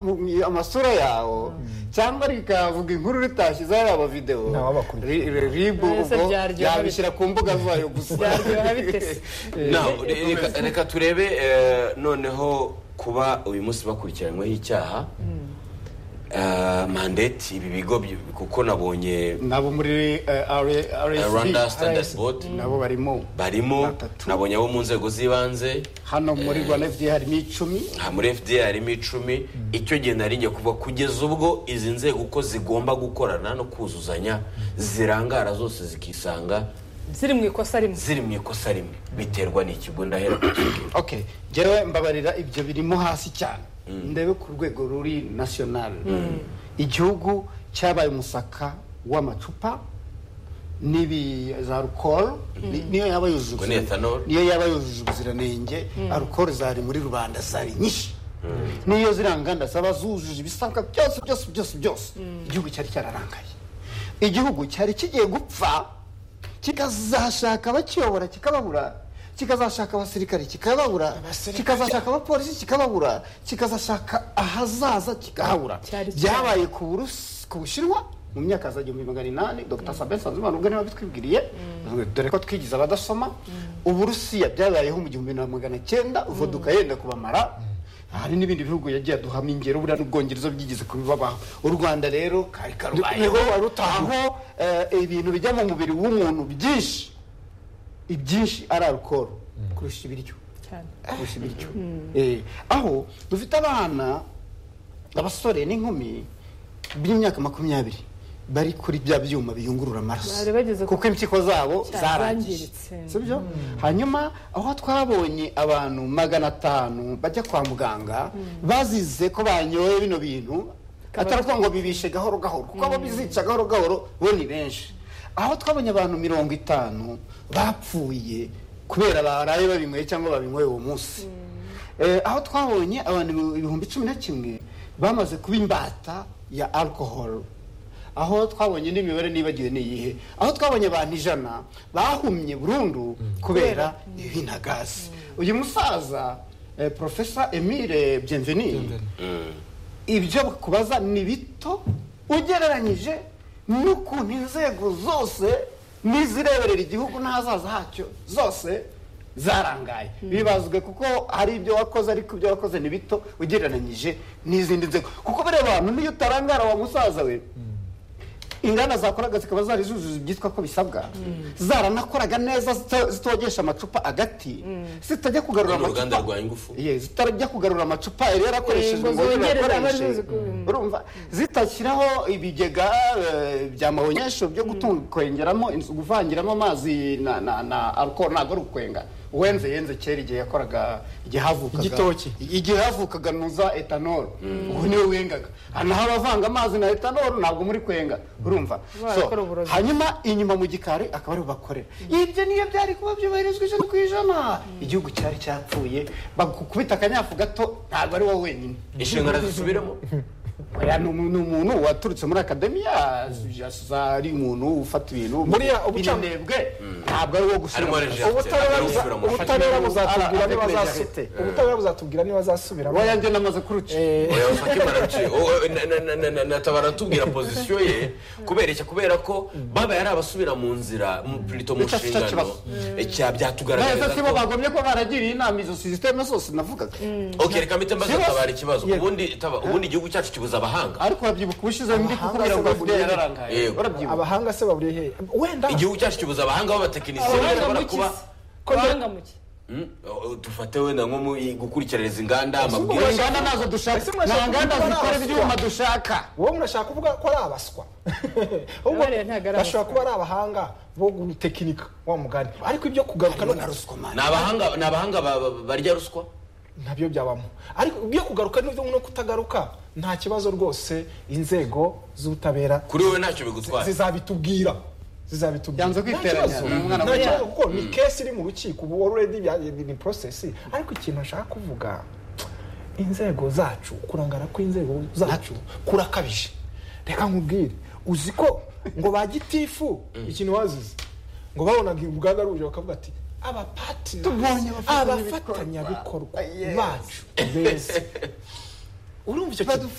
mu- mu- amasura yawe cyangwa rikavuga inkuru ritashyize yaba videwo Ntawabakuriye. Ri- ri- ribu Ese ubwo byaryoha yabishyira ku mbuga zayo gusa Byaryoha bite se? Now, re- reka- reka turebe eh, noneho kuba uyu munsi bakurikiranyweho icyaha eh, mandate ibi bigo by- kuko nabonye nabo muri eh, rsb rwanda standard board nabo barimo barimo Batatu. nabonye abo mu nzego z'ibanze hano muri rwanda fda harimo icumi aha muri fda harimo icumi icyo gihe nari njye kuva kugeza ubwo izi nzego uko zigomba gukorana no kuzuzanya zirangara zose zikisanga ziri mu ikosa rimwe ziri mu ikosa rimwe biterwa n'ikigo ndahera ku kigo okay njyewe mbabarira ibyo birimo hasi cyane ndebe ku rwego ruri national igihugu cyabaye umusaka w'amacupa n'ibi za alcohol ni- niyo yaba yujuje Ngo ni ubuzira- ethanol. niyo yaba yujuje ubuziranenge alcohol zari muri rubanda zari nyinshi niyo ziriya nganda zaba zujuje ibisabwa byose byose byose byose igihugu cyari cyararangaye igihugu cyari kigiye gupfa kikazashaka abakiyobora kikababura kikazashaka abasirikare kikababura kikazashaka abapolisi kikababura kikazashaka ahazaza kikahabura Cyari byabaye ku Burusi- ku bushinwa mu myaka ya za igihumbi magana inani dr sabin sanzimana ubwo niba bitwibwiriye dore ko twigize abadasoma uburusiya byabayeho mu gihumbi na magana cyenda voduka yenda kubamara hari n'ibindi bihugu yagiye aduhamo ingero buriya n'ubwongereza byigeze kubibabaho u rwanda rero kari karubayeho Niho wari utaha aho eh, ibintu bijya mu mubiri w'umuntu byinshi ibyinshi ari alukoro kurusha ibiryo cyane kurusha ibiryo Eh, aho dufite abana abasore n'inkumi b'imyaka makumyabiri bari kuri bya byuma biyungurura amaraso Bari bageze ku- kuko impyiko zabo Cyane, zarangiritse zangiritse. sibyo hanyuma aho twabonye abantu magana atanu bajya kwa muganga bazize ko banyoye bino bintu ataravuga ngo bibishe gahoro gahoro kuko abo bizica gahoro gahoro bo ni benshi aho twabonye abantu mirongo itanu bapfuye kubera baraye babinyweye cyangwa babinyweye uwo munsi Eh, aho twabonye abantu ibihumbi cumi na kimwe bamaze kuba imbata ya alcohol aho twabonye n'imibare nibagiwe ni iyihe aho twabonye abantu ijana bahumye burundu kubera ibi na gaze uyu musaza eh, profesa emile bienveni ibyo kubaza ni bito ugereranyije n'ukuntu inzego zose n'izireberera igihugu n'ahazaza hacyo zose zarangaye bibazwe kuko hari ibyo wakoze ariko ibyo wakoze ni bito ugereranyije n'izindi nzego kuko buriya abantu niyo utarangara wa musaza we inganda zakoraga zikaba zari zujuje ibyitwa ko bisabwa zaranakoraga neza zito- zitogesha amacupa agati zitajya kugarura Ni uruganda amacupa rwa Ingufu. Ye, zitajya kugarura amacupa yari yarakoreshejwe Eh, ngo ngo zongerere zibakoreshe. abazizi ku- urumva zitashyiraho ibigega eh, bya mahonyesho byo gutunga kwengeramo inzu guvangiramo amazi na na na alcohol ntabwo ari ukwenga uwenze yenze kera igihe yakoraga igihe havukaga Igitoki. igihe havukaga nuza etanol ubu niwe wengaga Ah, naho abavanga amazi na etanol ntabwo muri kwenga urumva Barakora uburozi. hanyuma inyuma mu gikari akaba ariho bakorera ibyo niyo byari kuba byubahirizwa ijana ku ijana igihugu cyari cyapfuye bagukubita akanyafu gato ntabwo ari wowe wenyine inshingano zisubiremo Oya, ni umu- ni umuntu waturutse muri akademiya ari umuntu ufata ibintu Buriya ubuca- ubunebwe ntabwo ari wo Harimo gusubira Alexandre. ubutabera Ari gusubira mu buza- ubutabera mafatizo. buzatubwira Ara- niba avec azasu- majorité. ubutabera buzatubwira niba azasubiramo wowe yanjye namaze kuruca oya ufate baraciye Owe, na- na- na- na- na- natabara atubwira pozisiyo ye kubera iki kubera ko babaye ari abasubira mu nzira mu- plutôt mu Bidafite nshingano ikibazo. Eh, cya- byatugaragariza neza sibo ko bagomye kuba baragiriye inama izo sisiteme zose navugaga ok reka mpite mbaza Sibo- tabara ikibazo Yego. ubundi taba- ubundi igihugu cyacu kibuza abahanga ariko urabyibuka ubushize mbi kuko Amahanga buriya se ngo bagomye- fda yararangaye Yego. urabyibuka abahanga se baburiye hehe wenda igihugu cyacu kibuza abahanga b'abatekinisiye Abahanga bashobora mu iki kuba se? abahanga mu iki Mm, o- o, dufate wenda nko mu i- gukurikiraniza inganda izo amabwiriza nganda nazo Ese dushaka nta mwashaka nganda kuvuga zikora abaswa? ibyuma dushaka wowe murashaka kuvuga ko ari abaswa Ahubwo Abariya ntabwo ari bashobora abaswa. kuba ari abahanga bo gutekinika wa mugani ariko ibyo kugaruka no ni abahanga ni abahanga ba- ba- barya ruswa ntabyo byabamo ariko ibyo kugaruka n'ibyo no kutagaruka nta kibazo rwose inzego z'ubutabera kuri wowe ntacyo bigutwara zizabitubwira zizabitubwira Yanze kwiteranya, Nta kibazo. ni umwana Nta muto. kibazo kuko ni kesi iri mu rukiko ubu already bya- ni prosesi ariko ikintu nshaka kuvuga inzego zacu kurangara kw'inzego zacu kurakabije reka nkubwire uzi ko ngo ba gitifu ikintu wazize ngo babonaga uruganda ruje bakavuga ati abapatira Tubonye abafatanyabikorwa." abafatanyabikorwa Yes. bacu beza urumva icyo kintu